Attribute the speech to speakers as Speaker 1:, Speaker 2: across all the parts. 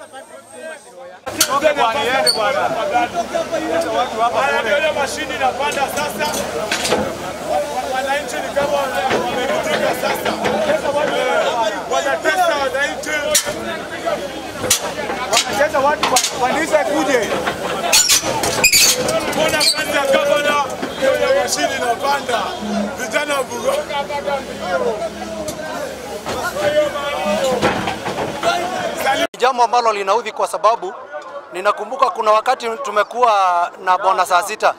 Speaker 1: Haya, mashini inapanda sasa. Wananchi ni kama wamerutika sasa, wanatesa wananchi, wanatesa watu kanisa kuje kuona kazi ya gavana. Hiyo mashini inapanda, vijana vugo
Speaker 2: jambo ambalo linaudhi kwa sababu ninakumbuka kuna wakati tumekuwa na bona saa sita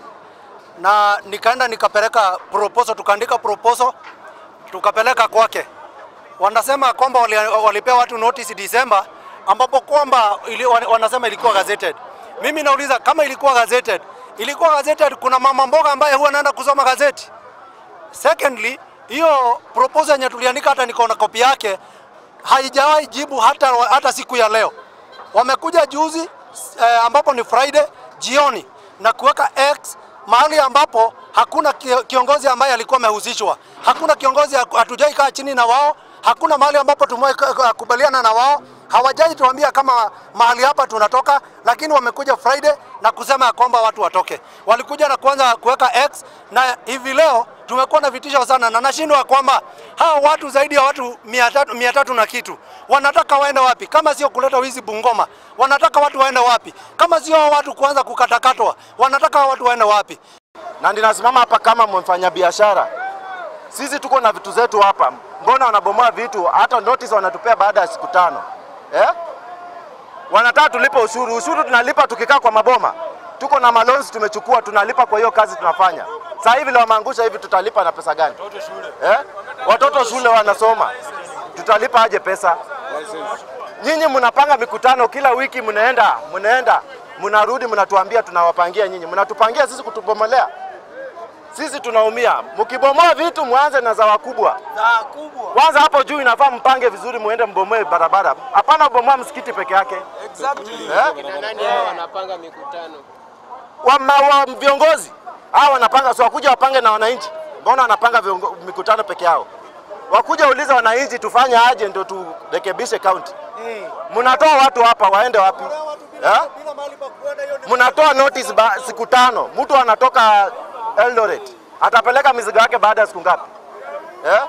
Speaker 2: na nikaenda nikapeleka proposal, tukaandika proposal tukapeleka kwake. Wanasema kwamba wali, walipea watu notice December, ambapo kwamba ili, wanasema ilikuwa gazetted. Mimi nauliza kama ilikuwa gazetted, ilikuwa gazetted, kuna mama mboga ambaye huwa anaenda kusoma gazeti. Secondly, hiyo proposal yenye tuliandika hata niko na kopi yake haijawahi jibu hata, hata siku ya leo. Wamekuja juzi eh, ambapo ni Friday jioni na kuweka X mahali ambapo hakuna kiongozi ambaye alikuwa amehusishwa, hakuna kiongozi, hatujai kaa chini na wao, hakuna mahali ambapo tumekubaliana na wao, hawajai tuambia kama mahali hapa tunatoka, lakini wamekuja Friday na kusema ya kwamba watu watoke. Walikuja na kuanza kuweka X na hivi leo tumekuwa na vitisho sana, na nashindwa kwamba hawa watu zaidi ya watu mia tatu, mia tatu na kitu wanataka waende wapi kama sio kuleta wizi Bungoma? Wanataka watu waende wapi kama sio watu kuanza kukatakatwa? Wanataka watu waende wapi?
Speaker 3: Na ninasimama hapa kama mfanyabiashara, sisi tuko na vitu zetu hapa, mbona wanabomoa vitu? Hata notice wanatupea baada ya siku tano eh? Wanataka tulipe ushuru. Ushuru tunalipa tukikaa kwa maboma tuko na malons tumechukua, tunalipa kwa hiyo kazi tunafanya. Sasa hivi leo wameangusha hivi, tutalipa na pesa gani? Eh? Watoto shule wanasoma, tutalipa aje pesa? Nyinyi mnapanga mikutano kila wiki, mnaenda mnaenda, mnarudi, mnatuambia tunawapangia nyinyi, mnatupangia sisi kutubomolea sisi tunaumia. Mkibomoa vitu mwanze na za wakubwa. Kwanza hapo juu inafaa mpange vizuri, muende mbomoe barabara, hapana bomoa msikiti peke yake.
Speaker 4: Exactly.
Speaker 3: Eh?
Speaker 4: Nani hao wanapanga mikutano?
Speaker 3: Wama, wa viongozi hao wanapanga, si wakuja wapange na wananchi? Mbona wanapanga viongo, mikutano peke yao? Wakuja uliza wananchi tufanye aje ndio turekebishe kaunti. Mnatoa watu hapa waende wapi? Eh? Mnatoa notice ba, siku tano, mtu anatoka Eldoret atapeleka mizigo yake baada ya siku ngapi? Eh?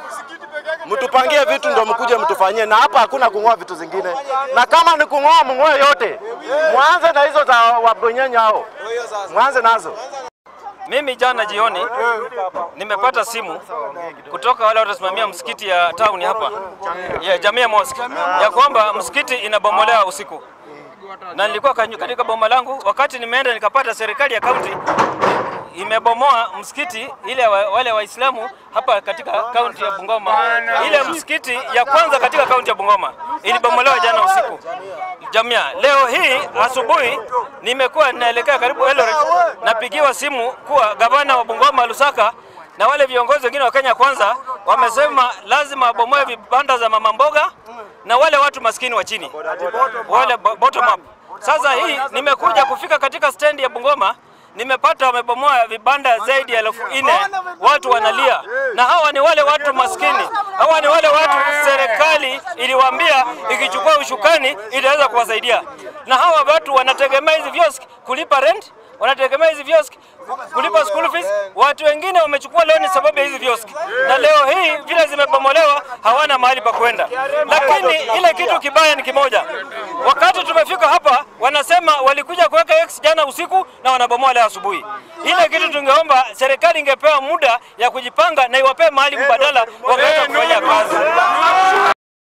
Speaker 3: Mtupangie vitu ndio mkuje mtufanyie, na hapa hakuna kung'oa vitu zingine, na kama ni kung'oa mng'oe yote, mwanze na hizo za wabonyenya hao, mwanze nazo.
Speaker 5: Mimi jana jioni nimepata simu kutoka wale wanasimamia msikiti ya town hapa ya Jamia Mosque ya kwamba msikiti inabomolewa usiku, na nilikuwa katika boma langu, wakati nimeenda nikapata serikali ya kaunti imebomoa msikiti ile wa, wale Waislamu hapa katika kaunti ya Bungoma. Ile msikiti ya kwanza katika kaunti ya Bungoma ilibomolewa jana usiku. Jamia, leo hii asubuhi nimekuwa naelekea karibu Eldoret, napigiwa simu kuwa gavana wa Bungoma Lusaka na wale viongozi wengine wa Kenya Kwanza wamesema lazima wabomoe vibanda za mama mboga na wale watu maskini wa chini, wale bottom up. Sasa hii nimekuja kufika katika stendi ya Bungoma nimepata wamebomoa vibanda zaidi ya elfu nne watu wanalia, na hawa ni wale watu maskini, hawa ni wale watu serikali iliwaambia ikichukua ushukani itaweza kuwasaidia, na hawa watu wanategemea hizi viosk kulipa rent wanategemea hizi viosk kulipa school fees. Watu wengine wamechukua loan sababu ya hizi viosk, na leo hii vile zimebomolewa hawana mahali pa kwenda. Lakini ile kitu kibaya ni kimoja, wakati tumefika hapa wanasema walikuja kuweka X jana usiku na wanabomoa leo asubuhi. Ile kitu tungeomba serikali ingepewa muda ya kujipanga na iwapee mahali mbadala wakaweza kufanya